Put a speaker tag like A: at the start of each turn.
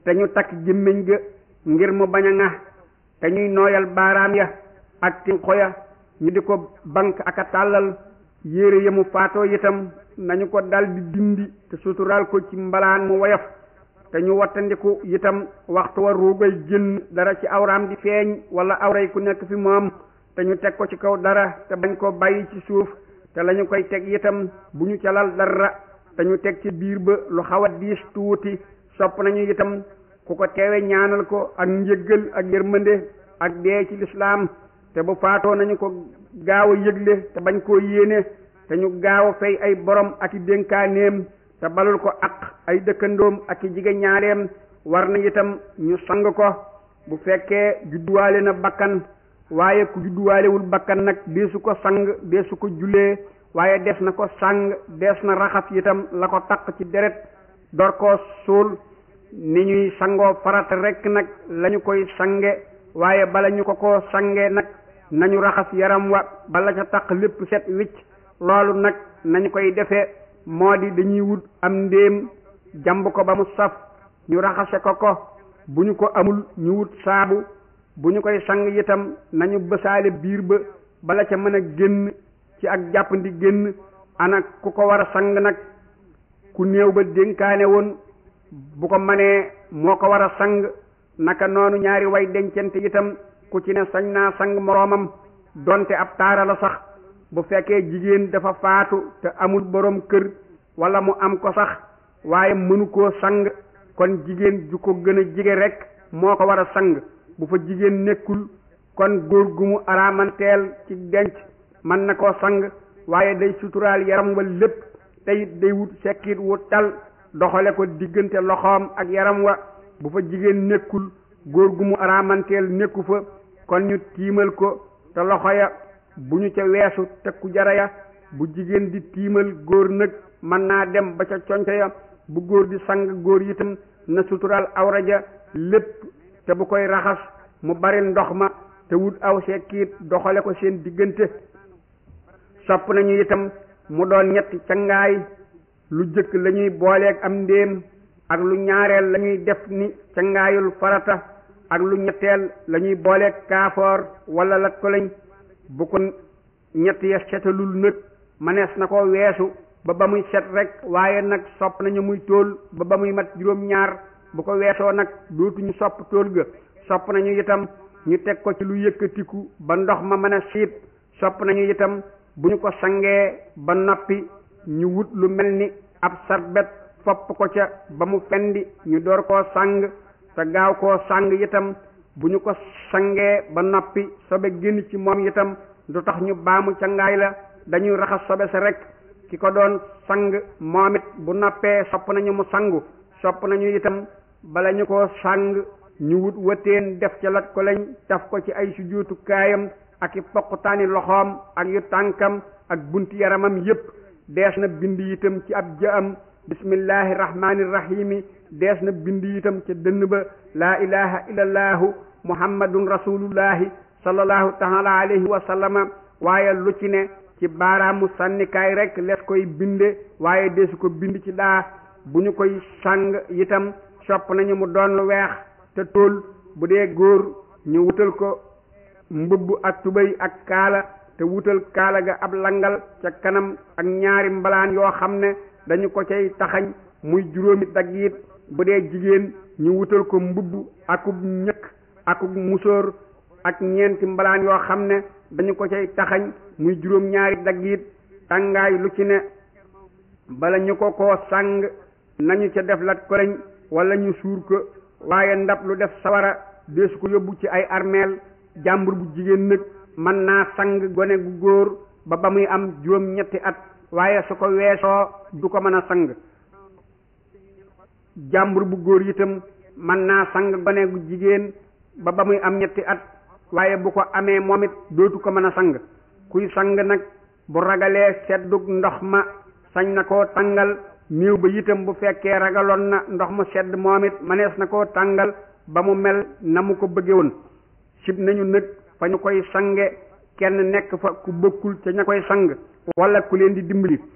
A: te ñu takk gémmiñ ga ngir mu bañ a ŋax te ñuy nooyal baaraam ya ak tinqo ya ñu di ko bank ak a tàllal yére ya mu faatoo itam nañu ko dal di dindi te suturaal ko ci mbalaan mu woyof te ñu wattandiku itam waxtu wa ruugay génn dara ci awraam di feeñ wala awray ku nekk fi moom te ñu teg ko ci kaw dara te bañ ko bàyyi ci suuf te lañu koy teg itam bu ñu ca lal dara te ñu teg ci biir ba lu xaw a diis tuuti sopp nañu itam ku ko teewe ñaanal ko ak njëggal ak yërmande ak dee ci lislaam te bu faatoo nañu ko gaaw a yëgle te bañ koo yéene te ñu gaaw a fay ay borom ak i dénkaaneem te balul ko ak ay dëkkandoom ak i jigéen ñaareem war na itam ñu sang ko bu fekkee judduwaale na bakkan waaye ku judduwaalewul bakkan nag deesu ko sang deesu ko julee waaye des na ko sang des na raxas itam la ko taq ci deret door koo suul ni ñuy sangoo farata rekk nag lañu koy sange waaye bala ñu ko ko sange nag nañu raxas yaram wa bala ca taq lépp set wicc loolu nag nañu koy defee moo di dañuy wut am ndéem jàmb ko ba mu saf ñu raxase ko ko bu ñu ko amul ñu wut saabu bu ñu koy sang itam nañu bësaale biir ba bala ca mën a génn ci ak jàppandi génn ana ku ko war a sang nag ku néew ba dénkaane woon bu ko manee moo ko war a sang naka noonu ñaari way dencante itam ku ci ne sañ naa sang moroomam donte ab taara la sax bu fekkee jigéen dafa faatu te amul boroom kër walla mu am ko sax waaye mënu koo sang kon jigéen ju ko gën a jige rekk moo ko war a sang bu fa jigéen nekkul kon góor gu mu araamanteel ci denc mën na koo sang waaye day suturaal yaram wa lépp te it day wut sekkit wu tal doxale ko diggante loxoom ak yaram wa bu fa jigéen nekkul góor gu mu araamanteel nekku fa kon ñu tiimal ko te loxo ya bu ñu ca weesu tekku jara ya bu jigéen di tiimal góor nag mën naa dem ba ca conco ya bu góor di sang góor itam na suturaal awra ja lépp te bu koy raxas mu bari ndox ma te wut aw sekkiit doxale ko seen diggante sopp nañu itam mu doon ñetti cangaay lu jëkk lañuy booleeg am ndéem ak lu ñaareel lañuy def ni cangaayul farata ak lu ñetteel lañuy booleeg kaafoor wala lat ko lañ bu ko ñett ya setalul nag manees na ko weesu ba ba muy set rek waaye nag sopp nañu muy tóol ba ba muy mat juróom-ñaar bu ko weesoo nag dootuñu sopp tóol ga sopp nañu itam ñu teg ko ci lu yëkkatiku ba ndox ma mën a siit sopp nañu itam bu ñu ko sangee ba noppi ñu wut lu mel ni ab sarbet fopp ko ca ba mu fendi ñu door koo sang te gaaw koo sang itam bu ñu ko sangee ba noppi sobe génn ci moom itam du tax ñu baamu cangaay la dañuy raxas sobe sa rek ki ko doon sang moom it bu noppee sopp nañu mu sangu sopp nañu itam bala ñu ko sang ñu wut wëteen def ca lat ko lañ taf ko ci ay sujjóotu kaayam ak i poqutaani loxoom ak yu tànkam ak bunti yaramam yépp dees na bind itam ci ab jaam bismillahi rahmani rahimi dees na bind itam ca dënn ba laa ilaha illallahu muhammadun rasulullahi sallallahu taala alayhi wa sallama waaye lu ci ne ci baaraamu sànnikaay rek les koy binde waaye deesu ko bind ci daa bu ñu koy sang itam sopp nañu mu doon lu weex te tóol bu dee góor ñu wutal ko mbubb ak tubéy ak kaala te wutal kaala ga ab langal ca kanam ak ñaari mbalaan yoo xam ne dañu ko cay taxañ muy juróomi daggiit bu dee jigéen ñu wutal ko mbubb akub ñëkk akub musóor ak ñeenti mbalaan yoo xam ne dañu ko cay taxañ muy juróom ñaari daggiit tàngaay lu ci ne bala ñu ko koo sàng nañu ca def lat koleñ wala ñu suur ko waaye ndab lu def sawara deesu ko yóbbu ci ay armeel jàmbur bu jigéen nag mën naa sang gone gu góor ba ba muy am juróom ñetti at waaye su ko weesoo du ko mën a sang jàmbur bu góor itam mën naa sang gone gu jigéen ba ba muy am ñetti at waaye bu ko amee moom it dootu ko mën a sang kuy sang nag bu ragalee seddug ndox ma sañ na koo tàngal néew ba itam bu fekkee ragaloon na ndox mu sedd moom it manees na koo tàngal ba mu mel na mu ko bëgge woon sib nañu nag fa ñu koy sange kenn nekk fa ku bokkul ca ña koy sang wala ku leen di dimbali